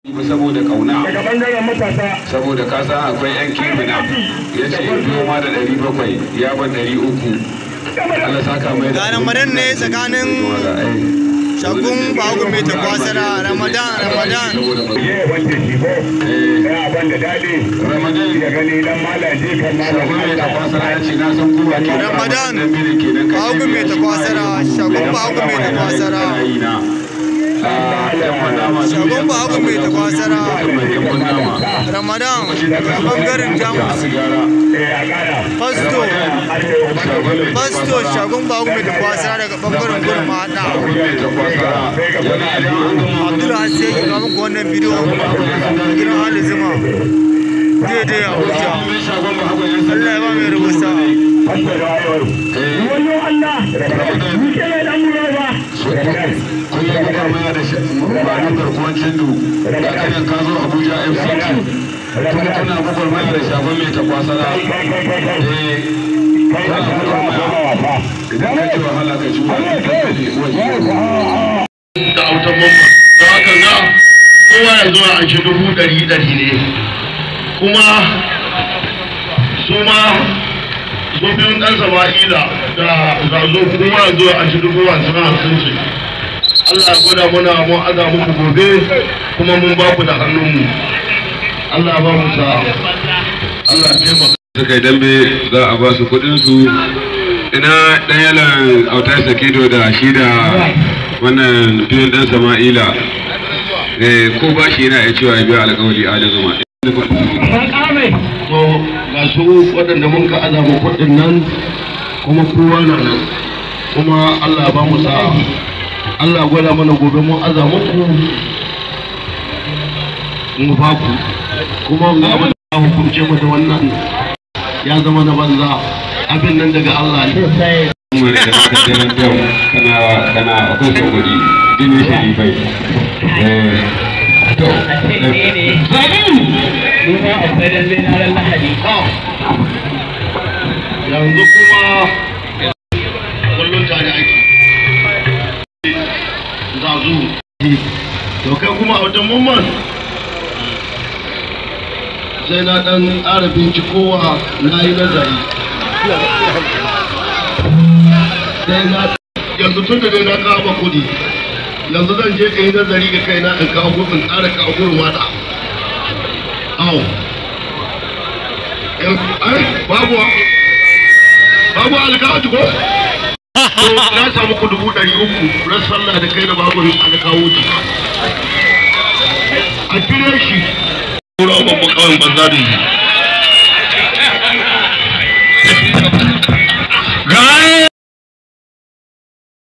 saboda kauna daga bangaren matasa saboda ka san akwai yan kimina ya ce in biyo ma da ɗari bakwai ya ban ɗari uku Allah saka mai da Ga Ramadan ne tsakanin shagun bagu mai takwasara Ramadan Ramadan je wanda shi ko ya ban da daɗi Ramadan da gani dan malaji kan shagun mai malaji takwasara ya ce na san kowa ke da Ramadan, dan biri kenan ka bahagun mai takwasara, shagun bahagun mai takwasara. Shagun bahagun mai takwasara. Ramadan daga bangaren Jamus eh a ƙara Fasto Fasto shagun bagu mai takwasara daga bangaren gurin mahaɗa Abdul Hasi yake kawo muku wannan bidiyo gidan Ali Zuma daidai Abuja Allah ya ba mai rubuta wanda da wayewar wayo Allah ni ke mai dan mura ba kun yi kuka maya da banin garkuwan cindu da kanin ka zo abuja fct kuma kuna bukwar maya da shagon mai takwasara eh kana bukwar maya idan ka ji wahala ka ji wani da autan mamma da haka za kowa ya zo a shi dubu ɗari ɗari ne kuma su ma su biyun ɗan sama'ila da zazo kowa ya zo a shi dubu hamsin hamsin ce Allah ya gwada mana mun aza muku gobe kuma mun ba ku da hannunmu Allah ba mu sa Allah ya taimaka suka yi dambe za a ba su kudin su ina dan yalan autar sakido da shi da wannan biyun dan sama'ila eh ko ba shi yana iya cewa ya biya alƙawari a da zama to ga su waɗanda mun ka aza mu kuɗin nan kuma kowa na nan kuma Allah ba mu sa'a Allah gwada mana gobe mun aza muku mu ba ku kuma ga abin da hukunce mu da wannan ya zama na banza abin nan daga Allah ne kuma da ka jiran yau kana kana akwai son kuɗi jini sharifai eh to yanzu kuma kullum tare ake zazu to kai kuma a wajen mamman sai na dan ƙara bincikowa na yi nazari sai na yanzu tun da dai na kawo ma kudi yanzu zan je ka yi nazari ga kaina in kawo gurbin ƙara kawo gurbin mata awo ai babu babu alkawatu ko to na samu ku dubu ɗari uku ran sallah da kai da babu alkawo ji a kire shi Kura ban mu kawai banza da yi